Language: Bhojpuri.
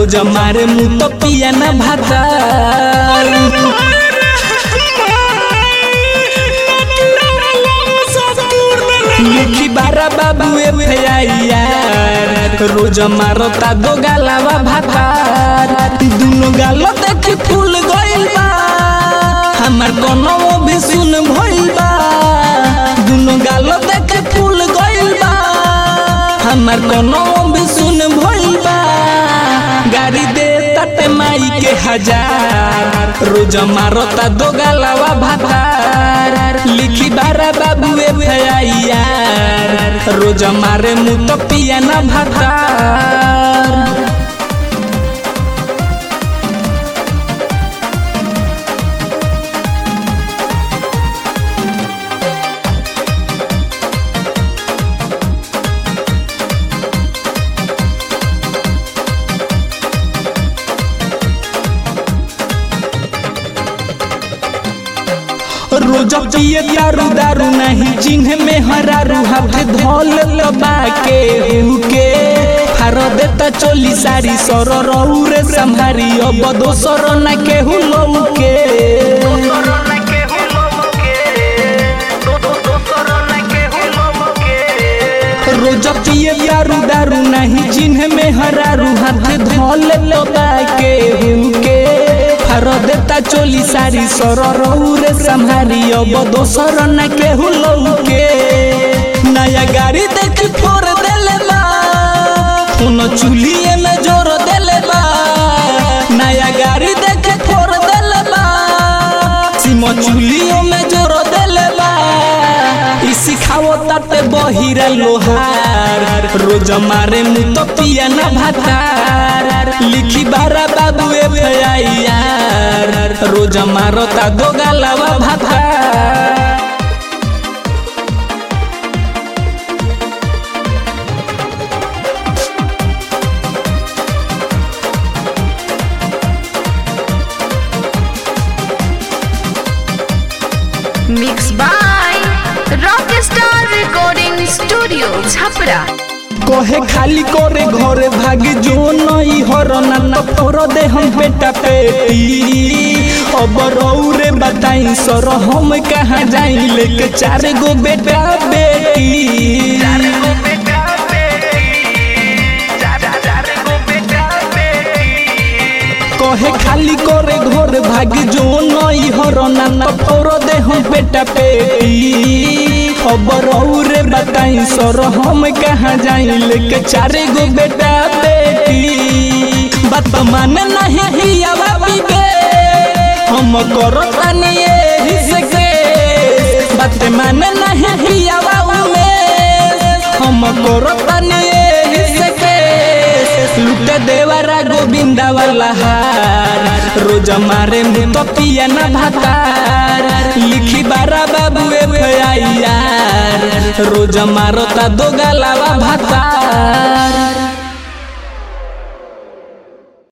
रोज मारे मुँह तो पिया न भाता लिखी बारा बाबू यार रोज मारता दो गालावा भातार दुनो गालो देखी फूल गइल बा हमार कनवो भी सुन भइल बा दुनो गालो देखी फूल गइल बा हमार कनवो भी सुन भइल बा गाड़ी दे तटे माई के हजार रोज मारता दो गालावा भातार लिखी बारा बाबू यार रोज मारे मुँह तो पिया न भातार रोज पिए दारू दारू नहीं जिन्ह में हरारू हाथ धोल लबा के हुके हार देता चोली सारी सर रौरे संभारी अब दोसर न केहू लौके रोज पिए दारू दारू नहीं जिन्ह में हरारू हाथ धोल लबा के हुके हार देता चोली सारी सर रौरे संभारी अब दोसर न केहू लौके नया गाड़ी देख फोर देले बा उन चूल्हिए में जोर देले बा नया गाड़ी देख फोर देले बा सिमो चूल्हियों में जोर देले बा ई सिखावो ताते बहिरा लोहार रोज मारे मुँह तो पिया न भातार लिखी बारा बाबू यार रोज मारता दो गालावा भातार Mixed by Rockstar Recording Studio, Chhapra. कहे खाली करे घरे भागी जो नई हरना न फोर दे हम बेटा पेटी अब रौरे बताई सर हम कहाँ जाई लेके चार गो बेटा बेटी कहे खाली करे घर भागी जो नई हरना न फोर दे हम बेटा पेटी अब रौरे बताई सर हम कहाँ जाई लेके चारे गो बेटा बेटी बात माने नहीं हिया बाबी बे हम करो तानी एही से के बात माने नहीं हिया बाबू में हम करो तानी एही से के लुट देवरा गोविंदा वाला हार रोज मारे मुँह तो पिया न भातार लिखी बारा बाबू यार रोज मारता दो गालावा भातार